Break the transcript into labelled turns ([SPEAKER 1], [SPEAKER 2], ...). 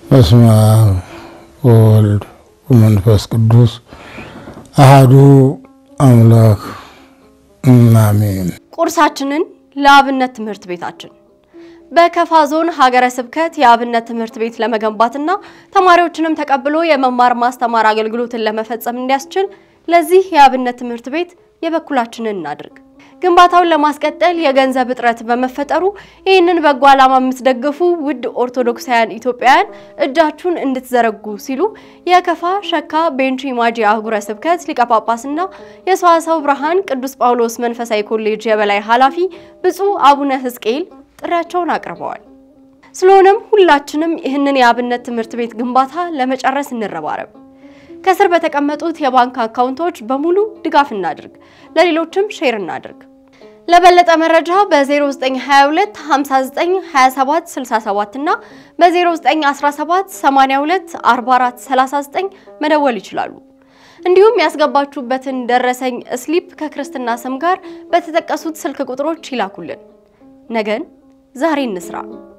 [SPEAKER 1] በስመ አብ ወወልድ ወመንፈስ ቅዱስ አሃዱ አምላክ አሜን።
[SPEAKER 2] ቁርሳችንን ለአብነት ትምህርት ቤታችን በከፋ ዞን ሀገረ ስብከት የአብነት ትምህርት ቤት ለመገንባትና ተማሪዎችንም ተቀብሎ የመማር ማስተማር አገልግሎትን ለመፈጸም እንዲያስችል ለዚህ የአብነት ትምህርት ቤት የበኩላችንን እናድርግ። ግንባታውን ለማስቀጠል የገንዘብ እጥረት በመፈጠሩ ይህንን በጎ ዓላማ የምትደግፉ ውድ ኦርቶዶክሳውያን ኢትዮጵያውያን እጃችሁን እንድትዘረጉ ሲሉ የከፋ ሸካ ቤንች ማጂ አህጉረ ስብከት ሊቀ ጳጳስና የሰዋስወ ብርሃን ቅዱስ ጳውሎስ መንፈሳዊ ኮሌጅ የበላይ ኃላፊ ብፁዕ አቡነ ሕዝቅኤል ጥሪያቸውን አቅርበዋል። ስለሆነም ሁላችንም ይህንን የአብነት ትምህርት ቤት ግንባታ ለመጨረስ እንረባረብ። ከስር በተቀመጡት የባንክ አካውንቶች በሙሉ ድጋፍ እናድርግ፣ ለሌሎችም ሼር እናድርግ። ለበለጠ መረጃ በ0922 59 27 67 እና በ0917 82 44 39 መደወል ይችላሉ። እንዲሁም ያስገባችሁበትን ደረሰኝ ስሊፕ ከክርስትና ስም ጋር በተጠቀሱት ስልክ ቁጥሮች ይላኩልን። ነገን ዛሬ እንስራ።